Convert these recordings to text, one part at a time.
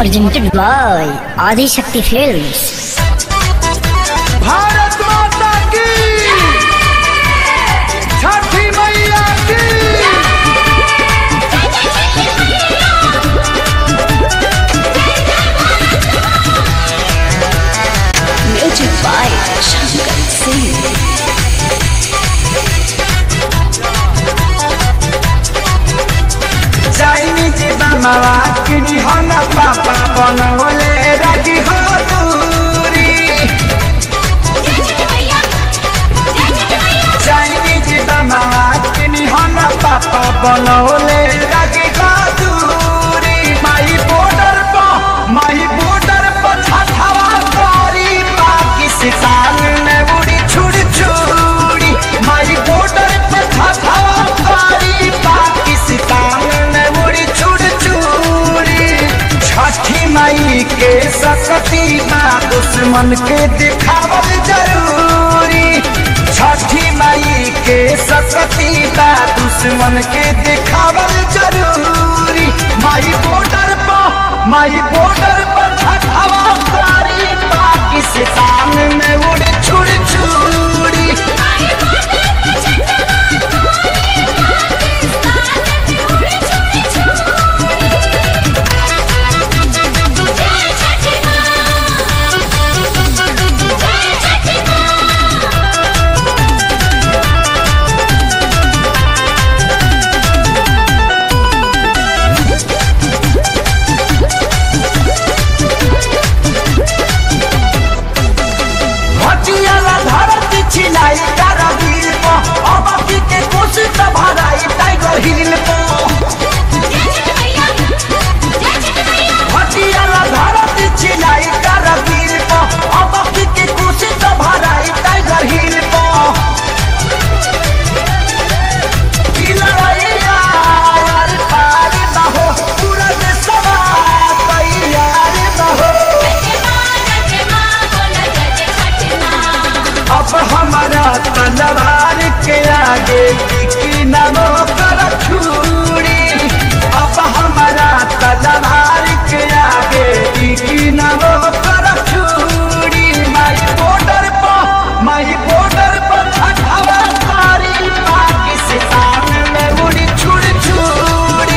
presented by Adi Shakti Films. Bharat माता की छठी मैया की Music by Shankar Singh. Chinese बमवा की हन पापा बनवले रखी हो दूरी चाइनीज बमवा की हन पापा बनवले रखी हो दूरी माई बॉर्डर पर माई बॉर्डर पर छठवा करी पाकिस्तान में उड़ी छुड़ छुड़ी माई बॉर्डर पर छठवा करी पाकिस्तान में उड़ी छुड़ छुड़ी छठी माई के सकती माँ दुश्मन के दिखावल जरूरी छठी माई के सकती माँ दुश्मन के दिखावल जरूरी माई बॉर्डर पर माई बॉर्डर पर छठवा कारी पाकिस्तान में उड़े छुड़ छुड़ी हटियाला धरती छिलाई करवीर को अबकी के कोशिश भराई टाइगर हिल को हटियाला धरती छिलाई करवीर को अबकी के कोशिश भराई टाइगर हिल को की लड़ाइया यार पार न हो पूरा देशवा तैयार न हो अब हमारा तलवार के आगे की नमो कर छुरी अब हमारा तलवार के आगे की नमो कर छुरी माई बॉर्डर पर माई बॉर्डर पर छठवा तारी पाकिस्तान में उड़ी छुड़ छुड़ी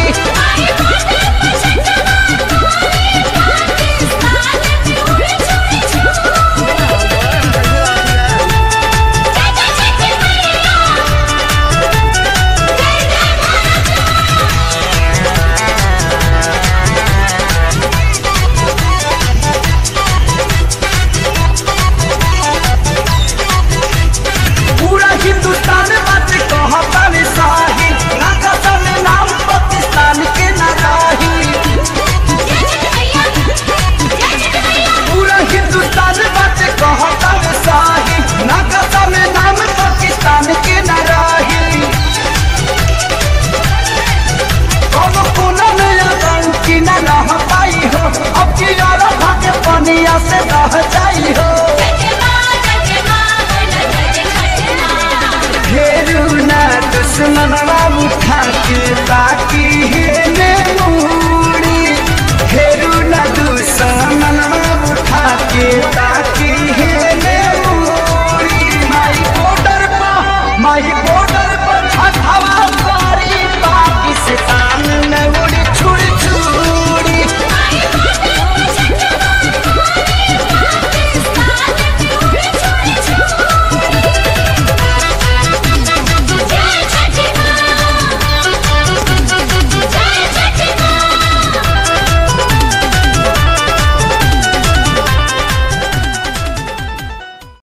पूरा हिंदुस्तान बात कहता में शाही नागसा में नाम पाकिस्तान के न राही पूरा हिंदुस्तान बात कहता में शाही नागसा में नाम पाकिस्तान के न राही कब कोना में आतंकी न रह पाई हो अब की यारा भागे पनिया से रह जाई हो घेरू ना दुश्मनवा उठा के बाकी